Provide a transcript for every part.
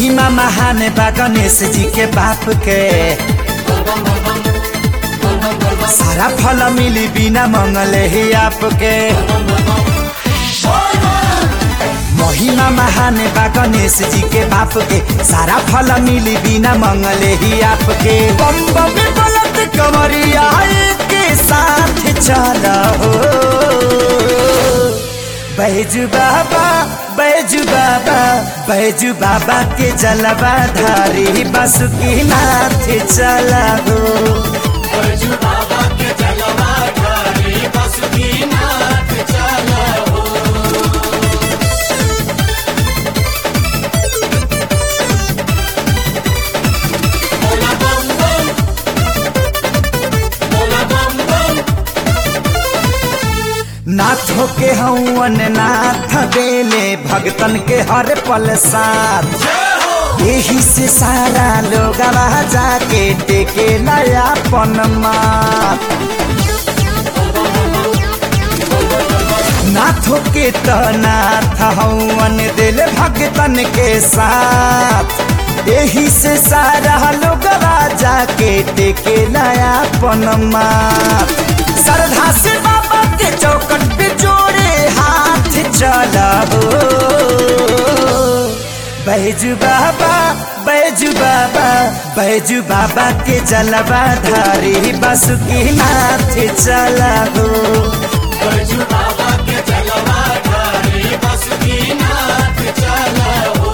महिमा महान बा गणेश जी के बाप के सारा फल मिली बिना मंगले ही आपके महिमा महान बा गणेश जी के बाप के सारा फल मिली बिना मंगले ही आपके बम बम बलत कमरिया के साथ चला हो बैजू बाबा बैजू बाबा बैजू बाबा के जलवा धारी बासुकी नाथ चला हो बैजू बाबा के जलवा धारी बासुकीनाथ चला हो बोला बम बम बोला बम बम नाथो के हवन नाथ देले भगतन के हर पल साथ यही से सारा लोग जाके टेके नया पन माथ नाथो के तो नाथ हवन दिल भगतन के साथ यही से सारा लोग जाके टेके नया पन माथ श्रद्धा से बाबा के चौकट पे जोड़े हाथ चला हो बैजू बाबा बैजू बाबा बैजू बाबा के जलवा धारी बासुकी नाथ चला हो बैजू बाबा के जलवा धारी बासुकीनाथ चला हो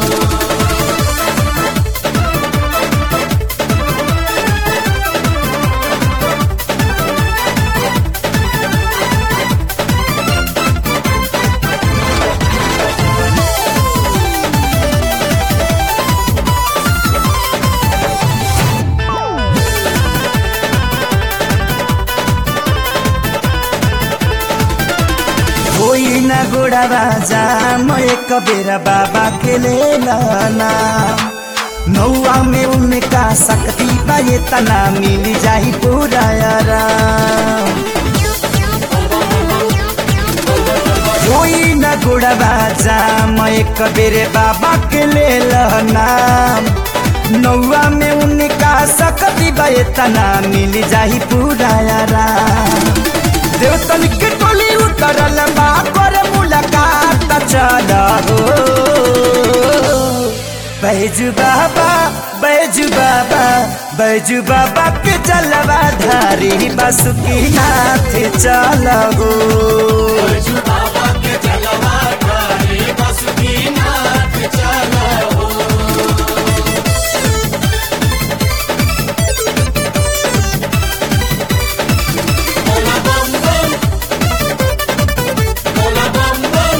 कोई न गोड़ावा जा मैं एक बेरा बाबा के ले लाना नौआ में उनका शक्ति बा ये तना मिल जाही पूरा आराम कोई न गोड़ावा जा मैं एक बेरे बाबा के ले लाना नौआ में उनका शक्ति बा ये तना मिल जाही पूरा आराम देवतन के टोली उतरल बा कर मुलाकात चल हो बैजू बाबा बैजू बाबा बैजू बाबा के जलवा धारी बासुकी नाथ चल हो बैजू बाबा के जलवा धारी बासुकीनाथ चला हो बोला बम बम बोला बम बम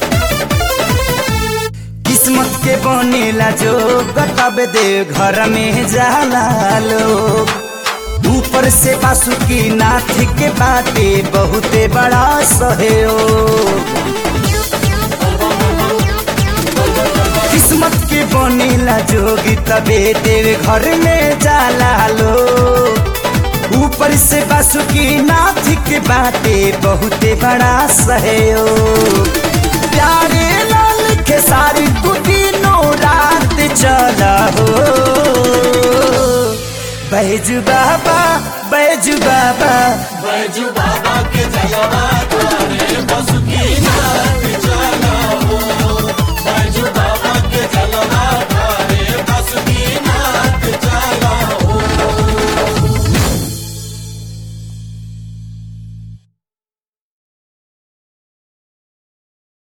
किस्मत के बनेला जो तब दे घर में जाला लोग ऊपर से बासुकी नाथ के बाटे बहुते बड़ा सहयोग किस्मत के बनेला जोगी तबे देव घर में जाला लोग ऊपर से बासुकी नाथ के बाटे बहुते बड़ा सहयोग प्यारे लाल के सारी तू दिनों रात चला हो बैजू बाबा बैजू बाबा बैजू बाबा के जलवा